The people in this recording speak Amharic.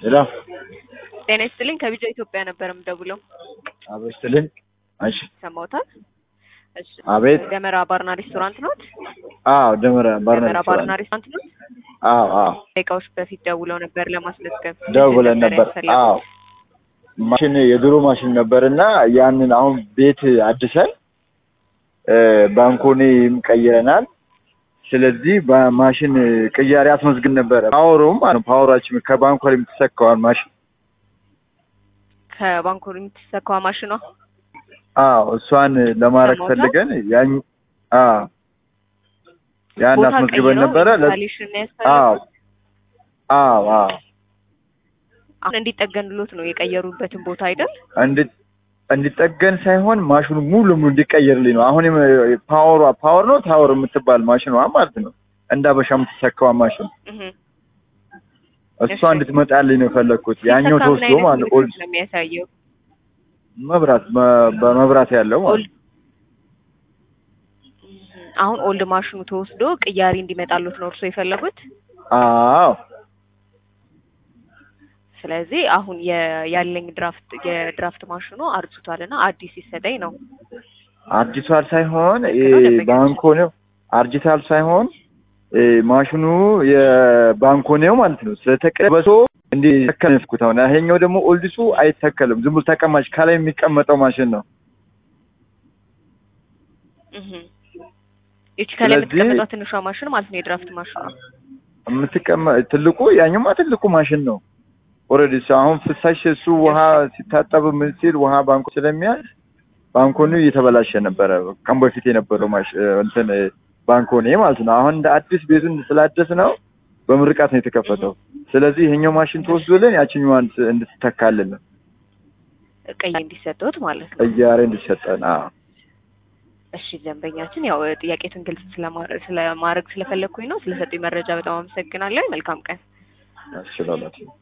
ሄሎ ጤና ይስጥልኝ ከቢጃ ኢትዮጵያ ነበር የምደውለው። አቤት ስትልኝ፣ እሺ ሰማውታል? እሺ አቤት። ደመራ ባርና ሬስቶራንት ኖት? አዎ ደመራ ባርና ደመራ ባርና ሬስቶራንት። ሬስቶራንት ኖት? አዎ አዎ ደቂቃዎች በፊት ደውለው ነበር ለማስመዝገብ። ደውለን ምንድን ነበር። ያስፈለገው? አዎ ማሽን የድሮ ማሽን ነበርና ያንን አሁን ቤት አድሰን እ ባንኮኔም ቀይረናል። ስለዚህ በማሽን ቅያሬ አስመዝግን ነበረ። ፓወሩም ማለት ፓወራችን ከባንኮር የምትሰካዋን ማሽን ከባንኮር የምትሰካዋ ማሽኗ አዎ እሷን ለማድረግ ሰማሁት። ፈልገን ያን አዎ ያን ቦታ አስመዝግበን ቀይረው ነበረ። ለ- ኢንስታሌሽን ነው አዎ ያስፈለገው? አዎ አዎ አሁን እንዲጠገንሎት ነው የቀየሩበትን ቦታ አይደል? እንድ- እንዲጠገን ሳይሆን ማሽኑ ሙሉ ለሙሉ እንዲቀየርልኝ ነው። አሁን የም- ፓወሯ ፓወር ነው ታወር የምትባል ማሽኗ ማለት ነው። እንደ አበሻ የምትሰካዋ ማሽን እህ እሷ እሺ። እንድትመጣልኝ ነው የፈለግኩት። ያኛው ሲሰካ ምን ተወስዶ አይነት ማለት ነው። ኦልድ ምልክት ነው የሚያሳየው? መብራት በ- በመብራት ያለው ማለት ኦልድ አሁን ኦልድ ማሽኑ ተወስዶ ቅያሪ እንዲመጣሉት ነው እርሶ የፈለጉት? ነው። አዎ ስለዚህ አሁን የ- ያለኝ ድራፍት የድራፍት ማሽኑ አርጅቷል እና አዲስ ይሰጠኝ ነው። አርጅቷል ሳይሆን ልክ እ ነው ደንበኛችን። ባንኮኔው አርጅቷል ሳይሆን እ ማሽኑ የባንኮኔው ማለት ነው ስለተቀበሶ እንዲተከል ነው የፍኩት። አሁን ይሄኛው ደግሞ ኦልድሱ አይተከልም። ዝም ብሎ ተቀማጭ ከላይ የሚቀመጠው ማሽን ነው። እህ ይቺ ከላይ ስለዚህ- የምትቀመጠው ትንሿ ማሽን ማለት ነው የድራፍት ማሽኑ። የምትቀመ ትልቁ ያኛውማ ትልቁ ማሽን ነው። ኦልሬዲ እሱ አሁን ፍሳሽ እሱ ውሃ ሲታጠብ ምን ሲል ውሃ ባንኮ ስለሚያዝ ባንኮኒ እየተበላሸ ነበረ። ከም በፊት የነበረው ማሽ እንትን ባንኮኒ ማለት ነው። አሁን እንደ አዲስ ቤቱን ስላደስ ነው በምርቃት ነው የተከፈተው። ስለዚህ ይሄኛው ማሽን ተወስዶልን ያችኛዋን ስ- እንድትተካልን ነው ቀይ እንዲሰጡት ማለት ነው። ቅያሬ እንዲሰጠን። አዎ እሺ ደንበኛችን፣ ያው ጥያቄቱን ግልጽ ስለማ- ስለማድረግ ስለፈለግኩኝ ነው። ስለሰጡኝ መረጃ በጣም አመሰግናለሁ። መልካም ቀን። ያስችላላት